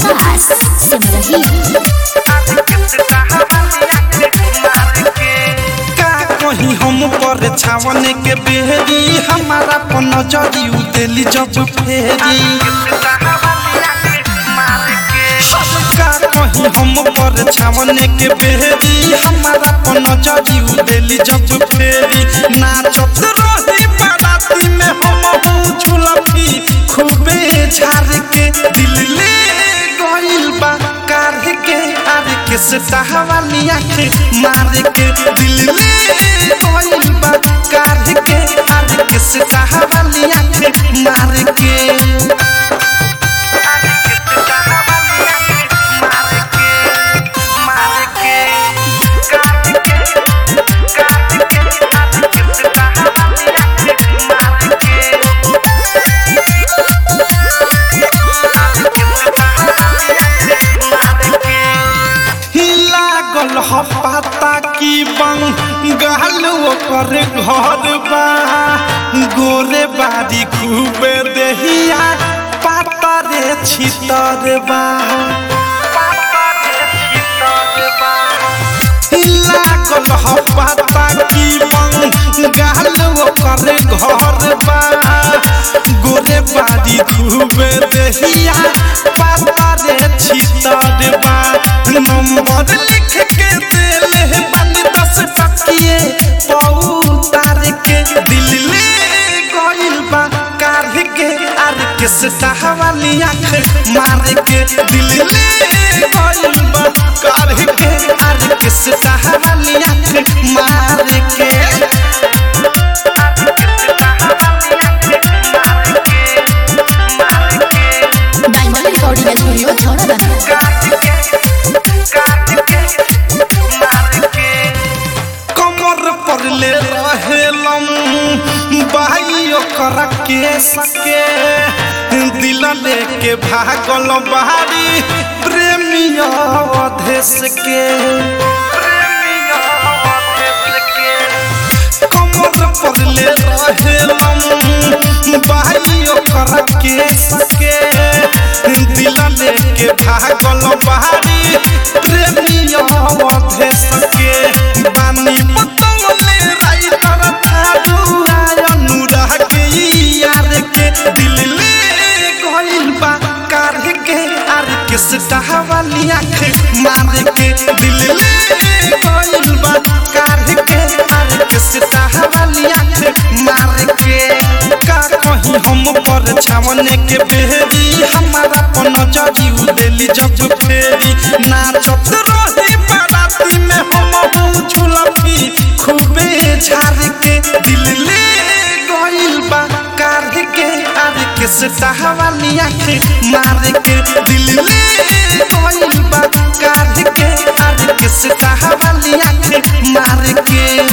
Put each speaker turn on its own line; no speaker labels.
विकास सिमरही
का कहीं हम पर छावन के बेहरी हमारा पर नजरी उतेली जब फेरी का कहीं हम पर छावन के बेहरी हमारा पर नजरी उतेली जब फेरी नाचत रही बाराती में हम हूँ झुलफी खूबे झार के दिल ले गइल बा कार के आर के सटा वाली आँख मार के दिल ले गइल बा कार के आर के सटा वाली आँख मार के लागल ह पाता की बंगाल ओकर घर बा गोरे बारी खूबे देहिया पाता रे छितर बा लागल ह पाता की बंगाल ओकर घर बा गोरे बारी खूबे देहिया पाता रे छितर बा नंबर लिख के देले बन दस टकिए पौतार के दिल ले गइल बा कार के आर के सटा वाली आँख मार के दिल ले गइल बा कार के आर के सटा वाली आँख मार के
डायमंड रिकॉर्डिंग स्टूडियो छौड़ा
कमर पर ले रहेलम भाई ओकर के सके दिल लेके भागल बाहरी प्रेमिया अधेश के कमर पर ले रहेलम भाई ओकर के सके दिल लेके भागल बाहरी प्रेमिया अधेश के बानी पतंगले राइतर थारू आय अनुराग के यार के दिल ले गइल बा कार के आर के सटा वाली आँख मार के दिल ले गइल बा कार के आर के सटा वाली आँख मार के का कहीं हम पर छावन के बेहरी हमारा पर नजरी उदेली जब फेरी नाचत रही बाराती में हम हूँ झुलफी खूबे झार के दिल ले गइल बा कार के आर के सटा वाली आँख मार के दिल ले गइल बा कार के आर के सटा वाली आँख मार के